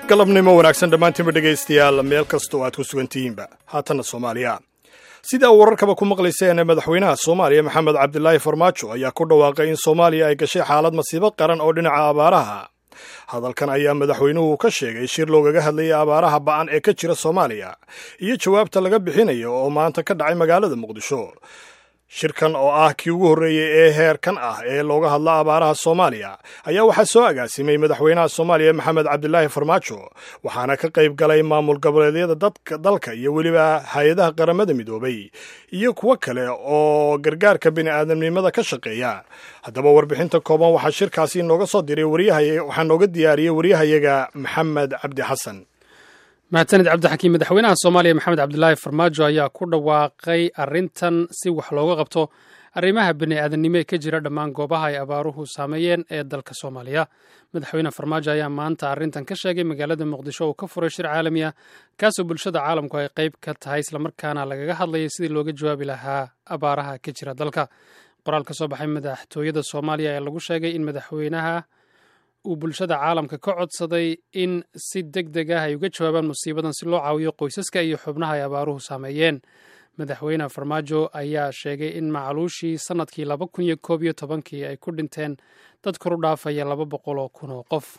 galabnimo wanaagsan dhammaantiinba dhegaystayaal meel kasta oo aad ku sugan tihiinba haatanna soomaaliya sidaa wararkaba ku maqlayseen madaxweynaha soomaaliya maxamed cabdilaahi farmaajo ayaa ku dhawaaqay in soomaaliya ay gashay xaalad masiibo qaran oo dhinaca abaaraha hadalkan ayaa madaxweynuhu ka sheegay shir loogaga hadlayay abaaraha ba'an ee ka jira soomaaliya iyo jawaabta laga bixinayo oo maanta ka dhacay magaalada muqdisho shirkan oo ah kii ugu horreeyey ee heerkan ah ee looga hadla abaaraha soomaaliya ayaa waxaa soo agaasimay madaxweynaha soomaaliya maxamed cabdilaahi farmaajo waxaana ka qayb galay maamul goboleedyada dalka iyo weliba hay-adaha qaramada midoobay iyo kuwo kale oo gargaarka bini'aadamnimada ka shaqeeya haddaba warbixinta kooban waxaa shirkaasi nooga soo diray waxaa nooga diyaariyey waryahayaga maxamed cabdi xasan mahadsanid cabdixakiim madaxweynaha soomaaliya maxamed cabdilaahi farmaajo ayaa ku dhawaaqay arrintan si wax looga qabto arrimaha bini'aadanimo ee ka jira dhammaan goobaha ay abaaruhu saameeyeen ee dalka soomaaliya madaxweyne farmaajo ayaa maanta arrintan ka sheegay magaalada muqdisho uu ka furay shir caalami ah kaasoo bulshada caalamku ay qayb ka tahay islamarkaana lagaga hadlayay sidii looga jawaabi lahaa abaaraha ka jira dalka qoraal ka soo baxay madaxtooyada soomaaliya ayaa lagu sheegay in madaxweynaha uu bulshada caalamka ka codsaday in si deg deg ah ay uga jawaabaan musiibadan si loo caawiyo qoysaska iyo xubnaha ay abaaruhu saameeyeen madaxweyne farmaajo ayaa sheegay in macluushii sannadkii laba kun iyo koob iyo tobankii ay ku dhinteen dad koru dhaafaya laba boqol oo kun oo qof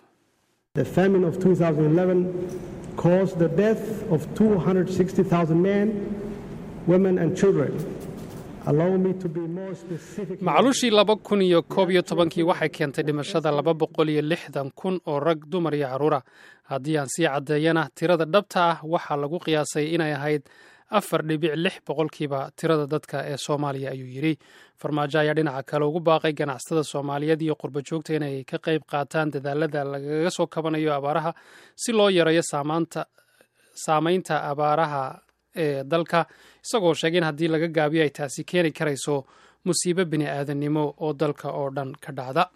macluushii laba kun iyo koob iyo tobankii waxay keentay dhimashada laba boqol iyo lixdan kun oo rag dumar iyo carruura haddii aan sii caddeeyana tirada dhabta ah waxaa lagu qiyaasay inay ahayd afar dhibic lix boqolkiiba tirada dadka ee soomaaliya ayuu yidhi farmaajo ayaa dhinaca kale ugu baaqay ganacsatada soomaaliyeed iyo qurba joogta inay ka qayb qaataan dadaalada lagaga soo kabanayo abaaraha si loo yareeyo saamaynta abaaraha ee dalka isagoo sheegay in haddii laga gaabiyo ay taasi keeni karayso musiibo bini aadannimo oo dalka oo dhan ka dhacda